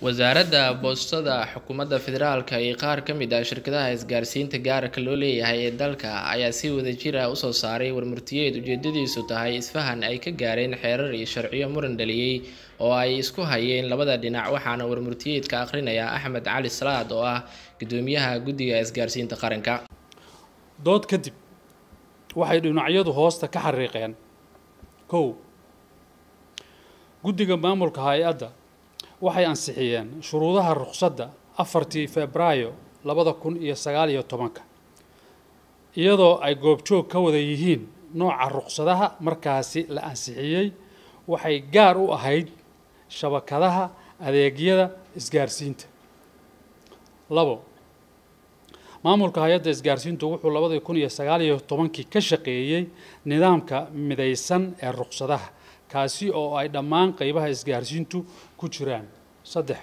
wasaaradda boostada xukuumadda federaalka iyo qaar ka mid ah shirkadaha isgaarsiinta gaarka loo leeyahay ee dalka ayaa si wadajir ah usoo saaray warmurtiyeed ujeedadiisu tahay isfahan ay ka gaareen xeerar iyo sharciyo muran dhaliyey oo ay isku hayeen labada dhinac waxaana warmurtiyeedka akhrinaya axmed cali salaad oo ah gudoomiyaha guddiga isgaarsiinta qaranka dood kadib waxay dhinacyadu hoosta ka xariiqeen kow guddiga maamulka hay-adda waxay ansixiyeen shuruudaha ruqsadda afartii febraayo labada kun iyo sagaal iyo tobanka iyadoo ay goobjoog ka wada yihiin nooca ruqsadaha markaasi la ansixiyey waxay gaar u ahayd shabakadaha adeegyada isgaarsiinta labo maamulka hay-adda isgaarsiintu wuxuu labadii kun iyo sagaal iyo tobankii ka shaqeeyey nidaamka midaysan ee ruqsadaha kaasi oo ay dhammaan qeybaha isgaarsiintu ku jiraan saddex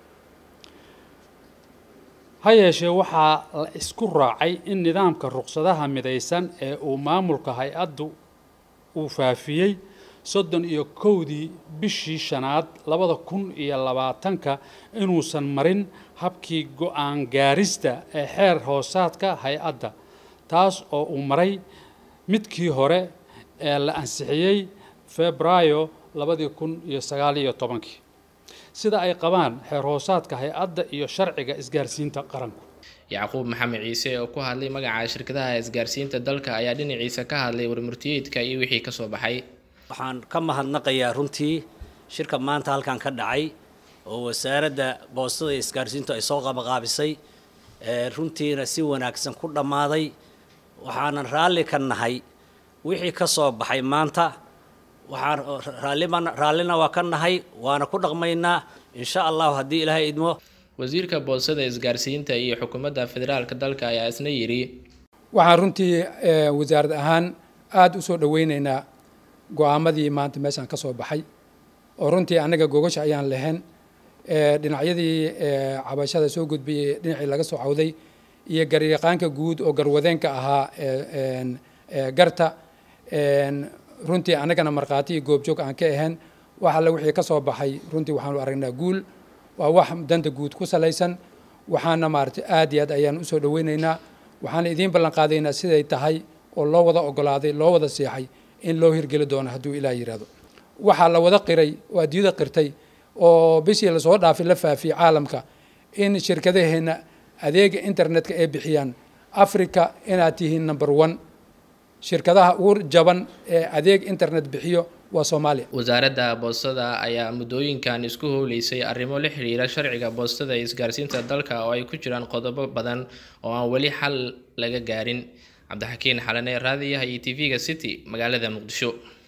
ha yeeshee waxaa la isku raacay in nidaamka ruqsadaha midaysan ee uu maamulka hay-addu uu faafiyey soddon iyo kowdii bishii shanaad labada kun iyo labaatanka inuusan marin habkii go-aan gaarista ee xeer hoosaadka hay-adda taas oo uu maray midkii hore ee la ansixiyey febraayo labadii kun iyo sagaal iyo tobankii sida ay qabaan xeer hoosaadka hay-adda iyo sharciga isgaarsiinta qaranku yacquub maxamed ciise oo ku hadlay magaca shirkadaha isgaarsiinta dalka ayaa dhinaciisa ka hadlay warmurtiyeedka iyo wixii kasoo baxay waxaan ka mahadnaqayaa runtii shirka maanta halkan ka dhacay oo wasaaradda boostada iyo isgaarsiintu ay soo qabaqaabisay runtiina si wanaagsan ku dhammaaday waxaanan raalli ka nahay wixii ka soo baxay maanta waxaan raallima raallina waa ka nahay waana ku dhaqmaynaa insha allahu haddii ilaahay idmo wasiirka boostada isgaarsiinta iyo xukuumadda federaalka dalka ayaa isna yidhi waxaan runtii wasaarad ahaan aada u soo dhoweyneynaa go-aamadii maanta meeshaan ka soo baxay oo runtii annaga gogasha ayaan lahayn dhinacyadii cabashada soo gudbiyey dhinacii laga soo cawday iyo garyaqaanka guud oo garwadeenka ahaa garta runtii annagana markhaati iyo goobjoog aan ka ahayn wax alle wixii ka soo baxay runtii waxaanu aragnaa guul waa wax danta guud ku salaysan waxaana maaragtay aad iyo aad ayaan usoo dhoweyneynaa waxaana idiin ballan qaadaynaa siday tahay oo loo wada ogolaaday loo wada seexay in loo hirgeli doono hadduu ilaah yidhaahdo waxaa la wada qiray oo adduunyada qirtay oo bishii lasoo dhaafay la faafiyey caalamka in shirkadaheenna adeega internetka ay bixiyaan africa inaad tihiin number one shirkadaha ugu jaban ee adeeg internet bixiyo waa soomaaliya wasaaradda boostada ayaa muddooyinkan isku howleysay arrimo la xiriira sharciga boostada iyo isgaarsiinta dalka oo ay ku jiraan qodobo badan oo aan weli xal laga gaarin cabdixakiin xalane raadiyaha iyo t v-ga city magaalada muqdisho